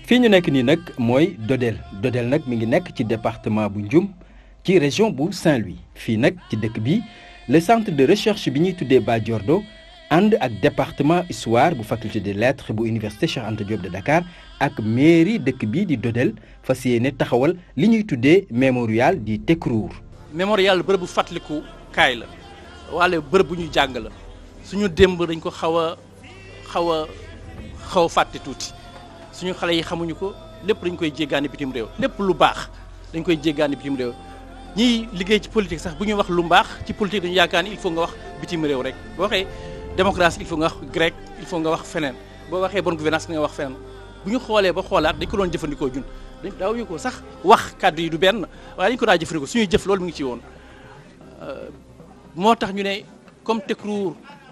fii ñu nekk nii nag mooy Dodel Dodel nag mi ngi nekk ci département bu Ndioum ci région bu Saint-Louis fii nag ci dëkk bi le centre de recherche bi ñuy tuddee Badiordo ànd ak département histoire bu faculté des lettres bu université Cheikh Anta Diop de Dakar ak mairie dëkk bii di Dodel fas yéene taxawal li ñuy tuddee mémorial di Tekruur. mémorial bërëb bu fàttaliku kaay la wala bërëb bu ñuy jàng la suñu démb dañ ko xaw a xaw a xaw a fàtte tuuti suñu xale yi xamuñu ko lépp dañ koy jéggaani bitim réew lépp lu baax dañ koy jéggaani bitim réew ñiy liggéey ci politique sax bu ñuy wax lu mbaax ci politique dañu yaakaar ni il faut nga wax bitim réew rek boo waxee démocratie il faut nga wax grec il faut nga wax feneen boo waxee bonne gouvernance nga wax feneen bu ñu xoolee ba xoolaat dañ ko doon jëfandikoo jun dañ daaw ñu ko sax wax kàddu yi du benn waaye dañ ko daa jëfandikoo suñuy jëf loolu mu ngi ci woon moo tax ñu ne comme Tekruur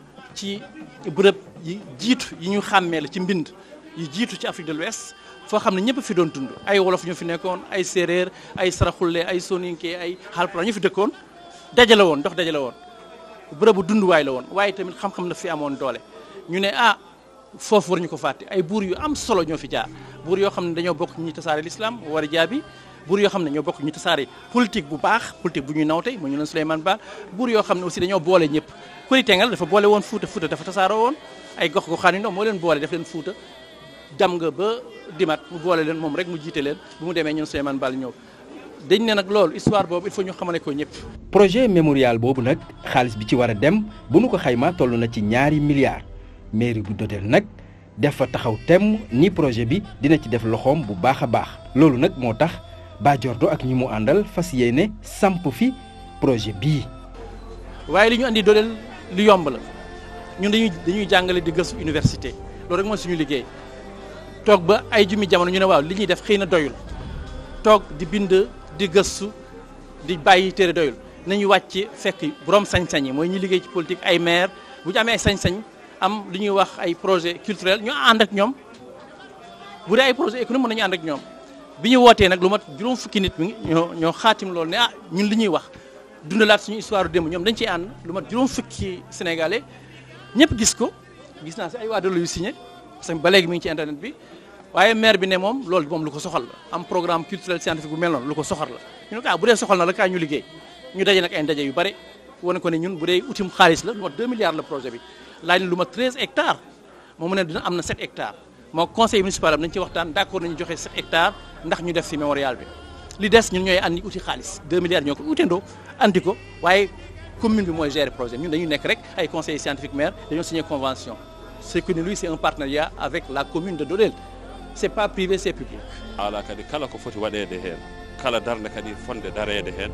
ci bërëb yi jiitu yi ñu xàmmee la ci mbind yi jiitu ci Afrique de l'Ouest foo xam ne ñëpp fi doon dund ay wolof ñu fi nekkoon ay séeréer ay saraxulle ay soninke ay Haalpulaar ñu fi dëkkoon dajale woon dox dajale woon bërëbu dunduwaay la woon waaye tamit xam-xam na fi amoon doole ñu ne ah foofu war ñu ko fàtte ay buur yu am solo ñoo fi jaar buur yoo xam ne dañoo bokk ñi tasaare l'islam war a jaabi buur yoo xam ne ñoo bokk ñu tasaare politique bu baax politique bu ñuy nawte mu ñu leen Souleymane Ba buur yoo xam ne aussi dañoo boole ñëpp Kuri Tengal dafa boole woon Fuuta Fuuta dafa tasaaroo woon ay gox goxaan yu ndaw moo leen boole def leen Fuuta dem nga ba dimat mu boole leen moom rek mu jiite leen bu mu demee ñun Souleymane Ba ñëw dañ ne nag loolu histoire boobu il faut ñu xamane ko ñëpp. projet mémorial boobu nag xaalis bi ci war a dem bu nu ko xaymaa toll na ci ñaari milliards mairie bu Dodel nag def fa taxaw temm ni projet bi dina ci def loxoom bu baax a baax loolu nag moo tax Badiordo ak ñi mu àndal fas yéene samp fi projet bii. waaye li ñu andi Dodel lu yomb la ñun dañuy dañuy jàngale di gëstu université loolu rek mooy suñu liggéey toog ba ay jumi jamono ñu ne waaw li ñuy def xëy na doyul toog di bind di gëstu di bàyyi téere doyul nañu wàcc fekk borom sañ-sañ yi mooy ñi liggéey ci politique ay maire bu ñu amee ay sañ-sañ am li ñuy wax ay projet culturel ñu ànd ak ñoom bu dee ay projet économique mën nañu ànd ak ñoom bi ñu wootee nag lu mat juróom fukki nit mi ñoo ñoo xaatim loolu ne ah ñun li ñuy wax dundalaat suñu histoire démb ñoom dañ ciy ànd lu mat juróom fukki sénégalais ñëpp gis ko gis naa si ay waa dolo yu signé parce que ba léegi mi ngi ci internet bi waaye maire bi ne moom loolu moom lu ko soxal la am programme culturel scientifique bu mel noonu lu ko soxal la ñu ne ko ah bu dee soxal na la kaay ñu liggéey ñu daje nag ay ndaje yu bare wane ko ne ñun bu dee utim xaalis la lu mat 2 milliards la projet bi laaj na lu mat 13 hectares moom mu ne dina am na 7 hectares moo conseil municipal am nañ ci waxtaan d'accord nañu joxe 7 hectares ndax ñu def fi mémorial bi li des ñun ñooy andi uti xaalis 2 milliards ñoo ko utendoo andi ko waaye commune bi mooy gérer projet ñun dañu nekk rek ay conseillers scientifiques maire dañoo signé convention c'est que lui c'est un partenariat avec la commune de Dodel c'est pas privé c'est public ala kadi kala ko foti waɗede hen kala darde kadi fonde darede hen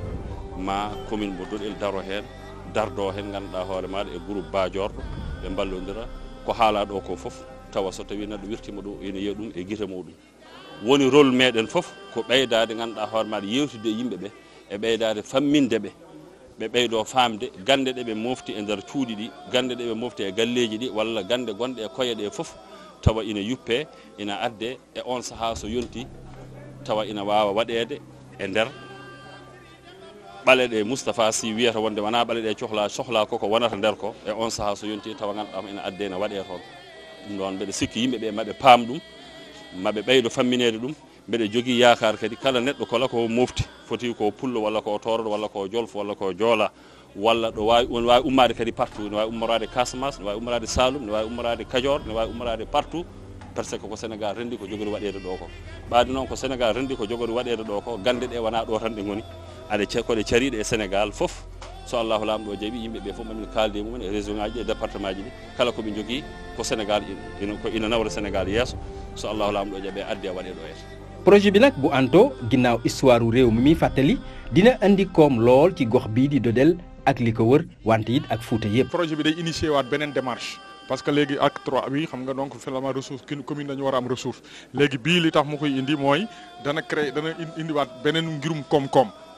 ma commune mo doɗel daro hen dardo hen ganduɗa hoore maɗa e groupe bajorɗo ɓe ballodira ko haala ɗo ko foof tawa so tawi neɗɗo wirtima ɗo ene yiya ɗum e guite muɗum woni rôle meɗen foof ko ɓeydade ganduɗa hoore maɗa yewtude e yimɓeɓe e ɓeydade famminde ɓe ɓe ɓeydo famde gande ɗe ɓe mofti e nder cuuɗi ɗi gande ɗe ɓe mofti e galleji ɗi walla gande gonɗe e koye ɗe foof tawa ina yuppe ina adde e on saaha so yonti tawa ina wawa waɗede e nder ɓale ɗe moustapha sy wiyata wonde wona ɓale ɗe cohla sohla koko wonata nder ko e on saaha so yonti tawa ganduɗama ina adde ene waɗe toon ɗum ɗon mbeɗa sikki yimɓeɓe maɓe paam ɗum maɓe ɓeydo famminede ɗum mbeɗa jogui yakar kadi kala neɗɗo kala ko mofti foti ko pullo walla ko toroɗo walla ko jolfo walla ko joola walla ɗo wawi on wawi ummade kadi partout ne wawi ummorade casamas ne wawi ummorade salum ne wawi ummorade kadior ne wawi ummorade partout par ce que ko sénégal rendi ko jogori waɗede ɗo ko ɓade noon ko sénégal rendi ko jogori waɗede ɗo ko gande ɗe wona ɗo tan ɗe goni aɗa koɗe cariɗe e sénégal foof so allahu lamɗo jaaɓi yimɓeɓe foof mamin kalde mumen e région ngaji ɗi e département ji ɗi kala koɓe jogui ko sénégal ko ina nawra sénégal yesso so allahu lamɗo jaaɓe addi a waɗe ɗo yeta projet bi nag bu anto ginnaaw histoire réew mi muy fàttali dina andi koom lool ci gox bii di Dodel ak li ko wër wante it ak Fuuta yëpp. projet bi day initié waat beneen démarche parce que léegi acte 3 bi xam nga donc finalement ressource commune dañu war a am ressource léegi bii li tax mu koy indi mooy dana créer dana indiwaat beneen ngirum koom-koom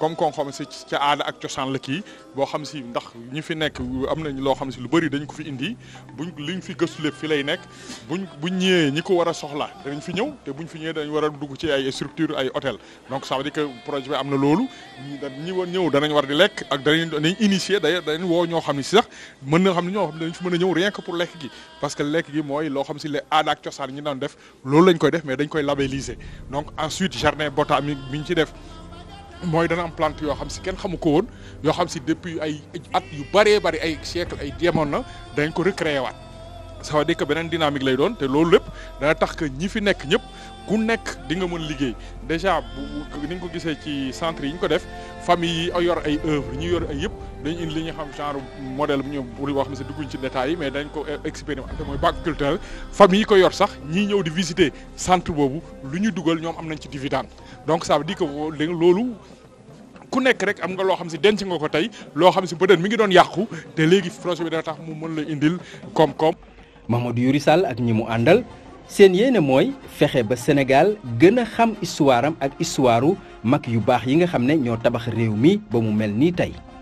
comme kon xam si ca aada ak cosaan la kii boo xam si ndax ñi fi nekk am nañ loo xam si lu bëri dañ ko fi indi buñ liñ fi gëstu lépp fi lay nekk buñ buñ ñëwee ñi ko war a soxla danañ fi ñëw te buñ fi ñëwee dañ war a dugg ci ay structure ay hôtel donc ça veut dire que projet bi am na loolu ñi woon ñëw danañ war di lekk ak danañ danañ initier d'ailleurs danañ woo ñoo xam ne si sax mën na xam ne ñoo xam ne dañ fi mën a ñëw rien que pour lekk gi parce que lekk gi mooy loo xam si les aada ak cosaan ñi doon def loolu lañ koy def mais dañ koy labelliser donc ensuite jardin botanique bi ñu ci def mooy dana am plante yoo xam si kenn xamu ko woon yoo xam si depuis ay at yu bëree bëri ay siècle ay demoon na dañ ko recréer waat ça veut dire que beneen dynamique lay doon te loolu lépp dana tax que ñi fi nekk ñëpp ku nekk di nga mën liggéey déjà bu ni nga ko gisee ci centre yi ñu ko def famille yi yor ay œuvre ñi yor ay yëpp dañ indi li ñu xam genre modèle bu ñu pour wax ne si dugguñ ci détails yi mais dañ ko expérimenté mooy bac culturel famille yi ko yor sax ñii ñëw di visiter centre boobu lu ñu dugal ñoom am nañ ci dividende donc ça veut dire que loolu ku nekk rek am nga loo xam si denc nga ko tey loo xam si peut-être mi ngi doon yàqu te léegi projet bi dana tax mu mën la indil koom-koom. Mamadou Yuri Sall ak ñi mu àndal seen yéene mooy fexe ba Sénégal gën a xam histoire am ak histoire mag yu baax yi nga xam ne ñoo tabax réew mi ba mu mel nii tey.